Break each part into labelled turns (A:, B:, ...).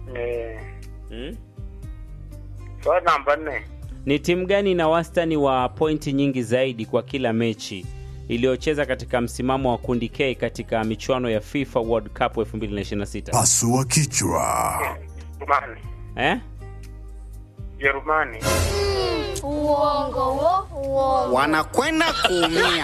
A: Eh,
B: hmm?
A: swali namba nne.
B: Ni timu gani ina wastani wa pointi nyingi zaidi kwa kila mechi iliyocheza katika msimamo wa kundi K katika michuano ya FIFA World Cup 2026?
C: Pasua kichwa.
A: Jerumani.
B: Eh?
A: Jerumani.
D: Uongo wo, uongo.
E: wanakwenda kuumia.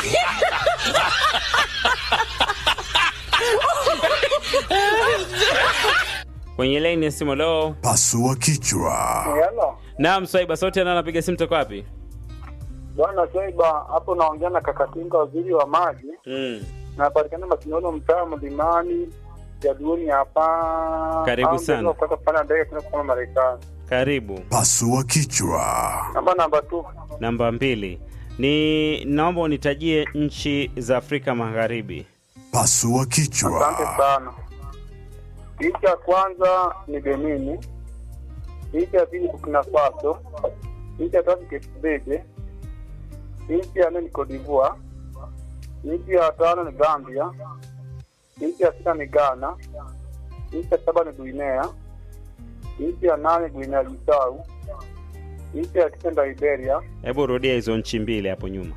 B: Kwenye line ya simu leo.
C: Pasua kichwa.
A: Hello.
B: Naam, Swaiba sote na anapiga simu toka wapi?
A: Bwana Swaiba, hapo naongea na Kakatinga, waziri wa maji.
B: Mm.
A: Napatikana Masinono, mtaa Mlimani, Jaduoni hapa.
B: Karibu
A: Au
B: sana.
A: ndio Kutoka kupanda ndege kwenda kwa Marekani.
B: Karibu.
C: Pasua kichwa.
A: Namba namba tu.
B: Namba mbili. Ni naomba unitajie nchi za Afrika Magharibi.
C: Pasua
A: Asante
C: kichwa.
A: sana. Nchi ya kwanza ni Benini, nchi ya pili Burkina Faso, nchi ya tatu Cape Verde, nchi ya nne ni Cote d'Ivoire, nchi ya tano ni Gambia, nchi ya sita ni Ghana, nchi ya saba ni Guinea, nchi ya nane Guinea Bissau, nchi ya tisa ni Liberia,
B: Hebu rudia hizo nchi mbili hapo nyuma.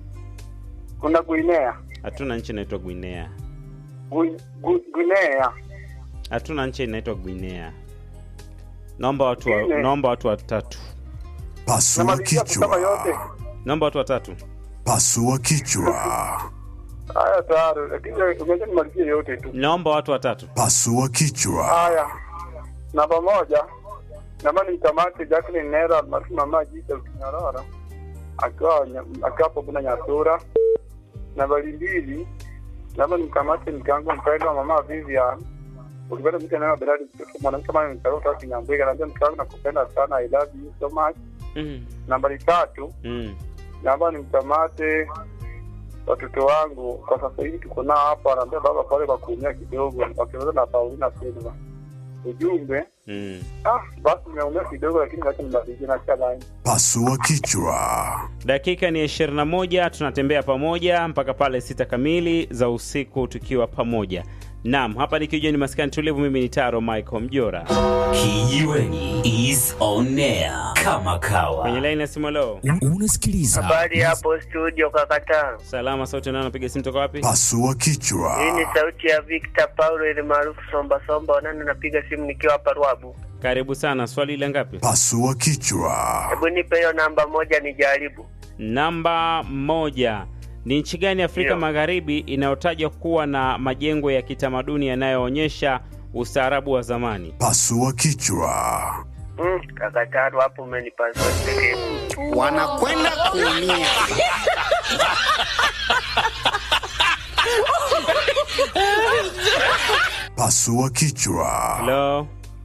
A: kuna Guinea,
B: Hatuna nchi inaitwa Guinea.
A: Gui- Gui- Guinea
B: Hatuna nchi inaitwa Guinea. Naomba watu wa,
A: Guinea.
B: naomba watu watatu.
C: Pasua
A: namalizia kusema yote.
C: kichwa.
B: Naomba watu watatu.
C: Pasua kichwa.
A: Haya tayari, lakini unaweza nimalizie yote tu.
B: Naomba watu watatu.
C: Pasua kichwa.
A: Haya, namba moja, namba ni mkamate Jacqueline Nera maarufu Mama Jita Kinyarara akiwa nya- akiwa hapo kuna Nyasura. Nambari mbili, namba ni mkamate mkango mpendwa Mama Vivian ukipenda mtu anayewa Beradi mwanamke kama ni mtaro kutoka Kinyambwega, naambia mke wangu nakupenda sana, I love you so much.
B: Mm.
A: Nambari tatu,
B: Mm.
A: naomba nimkamate watoto wangu kwa sasa hivi tuko nao hapa, anaambia baba pale kwa kuumia kidogo, wakiweza na Paulina Silva. Ujumbe
B: Mm.
A: ah, basi nimeumia kidogo, lakini wacha nimalizie na cha line.
C: Pasua kichwa.
B: Dakika ni 21, tunatembea pamoja mpaka pale sita kamili za usiku tukiwa pamoja. Naam, hapa nikijua ni maskani tulivu. Mimi ni Taro Michael Mjora
F: Kijiweni is on air kama kawa.
B: kwenye laini ya simu. Leo
F: Un- Unasikiliza
G: Habari hapo studio kakata.
B: salama, sauti nao napiga simu toka wapi?
C: Pasua
G: Hii ni
C: kichwa.
G: sauti ya Victor Paulo ile maarufu Somba Somba wanani napiga simu nikiwa hapa Ruabu.
B: Karibu sana. Swali ile ngapi?
C: Pasua kichwa.
G: Hebu nipe hiyo namba moja nijaribu.
B: Namba moja. Ni nchi gani Afrika
G: Ndio.
B: Magharibi inayotajwa kuwa na majengo ya kitamaduni yanayoonyesha ustaarabu wa zamani?
C: Pasua kichwa.
G: Mm, kakataro hapo umenipasua pekee.
E: wanakwenda kuumia.
C: Pasua kichwa.
B: Hello?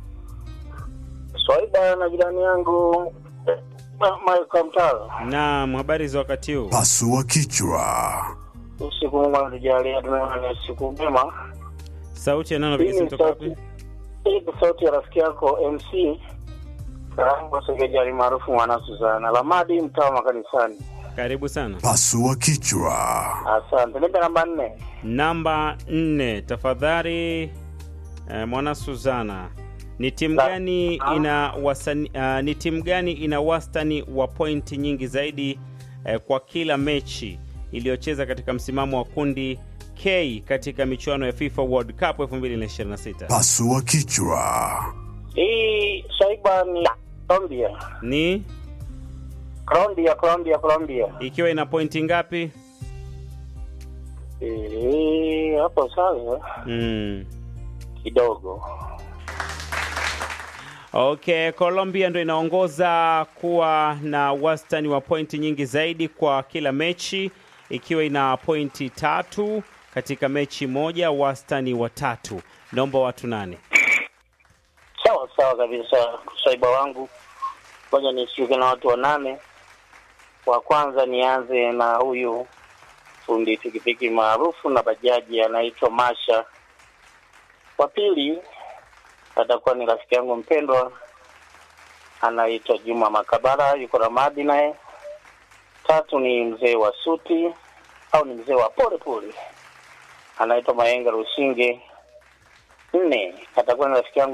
A: Swaiba na jirani yangu Michael Mtaro,
B: Naam, habari za wakati huu?
C: Pasua kichwa.
A: usiku Mungu anatujalia, tunaona ni siku njema.
B: Sauti ya nani
A: Hii
B: napiga simu
A: ni
B: toka
A: sauti
B: wapi?
A: hii ni sauti ya rafiki yako MC Karango Segejari maarufu mwana Suzana Lamadi, mtaa wa makanisani.
B: Karibu sana.
C: Pasua kichwa.
A: Asante. Nipe namba nne.
B: Namba nne, tafadhali eh, mwana Suzana, ni timu
A: Na-
B: gani
A: Ah.
B: ina wasani, uh, ni timu gani ina wastani wa pointi nyingi zaidi eh, kwa kila mechi iliyocheza katika msimamo wa kundi K katika michuano ya FIFA World Cup 2026?
C: Pasua kichwa.
A: Hii Swaiba ni Colombia.
B: Ni
A: Colombia, Colombia, Colombia.
B: ikiwa ina pointi ngapi?
A: Eh, hapo sawa
B: Mm.
A: kidogo.
B: Okay, Colombia ndo inaongoza kuwa na wastani wa pointi nyingi zaidi kwa kila mechi ikiwa ina pointi tatu katika mechi moja, wastani wa tatu. Naomba watu nane.
A: Sawa sawa kabisa, Swaiba wangu. Ngoja nishuke na watu wanane. Wa kwanza nianze na huyu fundi pikipiki maarufu na bajaji anaitwa Masha. Wa pili atakuwa ni rafiki yangu mpendwa anaitwa Juma Makabara, yuko Ramadi naye. Tatu ni mzee wa suti au ni mzee wa pole pole anaitwa Mayenga Rushinge. Nne atakuwa ni rafiki yangu